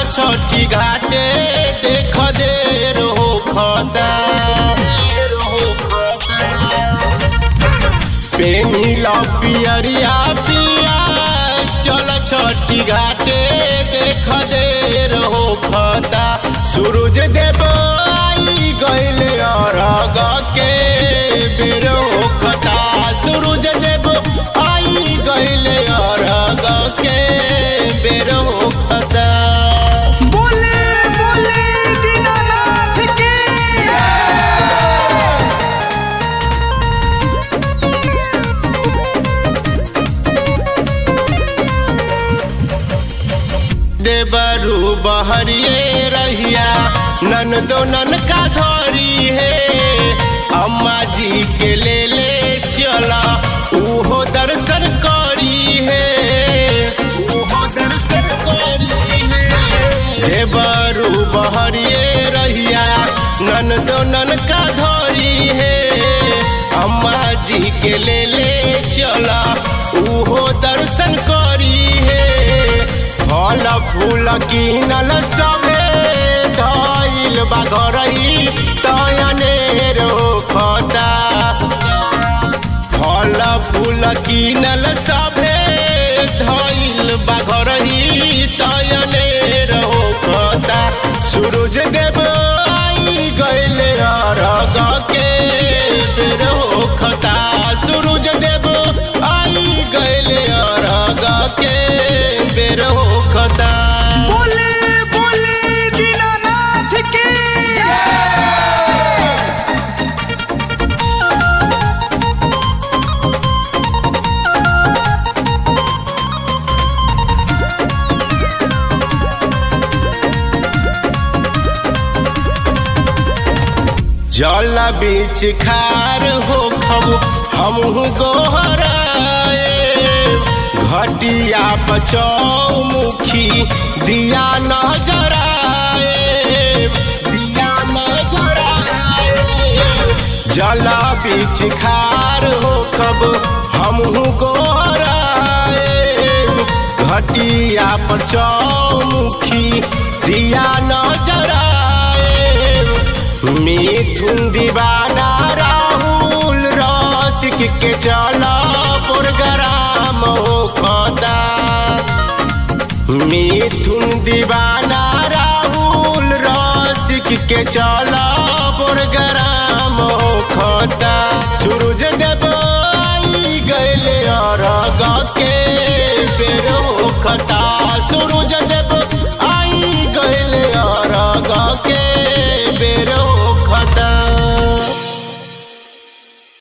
छठी घाटे देख देर हो खता पेनिला पियरिया पिया चल छठी घाटे देख देर हो खता सूरज देव आई गइल अरग के बेर हो खता सूरज देव आई गइल अरग के बेर हो खता बोले बोले दीनानाथ की देवरू बहरिए रहिया नन दो नन का धोरी है अम्मा जी के ले ले चला उहो दर्शन करी है उहो दर्शन करी है देवरू बहरिए रहिया नन दो नन का धोरी है अम्मा जी के ले ले चला उहो दर्शन करी है फल फूल किनल सबे धइल बा घरही तयने रोखता फल फूल किनल सबे धइल बा घरही तयने रोखता सूरज देव आई गइल अरग के बेर होखता सूरज देव आई गइल अरग के बेर होखता बोले बोले दीनानाथ की जल बीच खार हो खबु हमहु गोहराए घटिया बचौमुखी दिया नजराए दिया नजराए जल बीच खार हो कब हमहु गोहराए घटिया पर चौमुखी दिया नजराए मिथुन दीवाना राहुल रसिक के चला प्रोग्राम हो खता मिथुन दीवाना राहुल रसिक के चला प्रोग्राम हो खता सूरज देव आई गइल अरग के बेर हो खता सूरज देव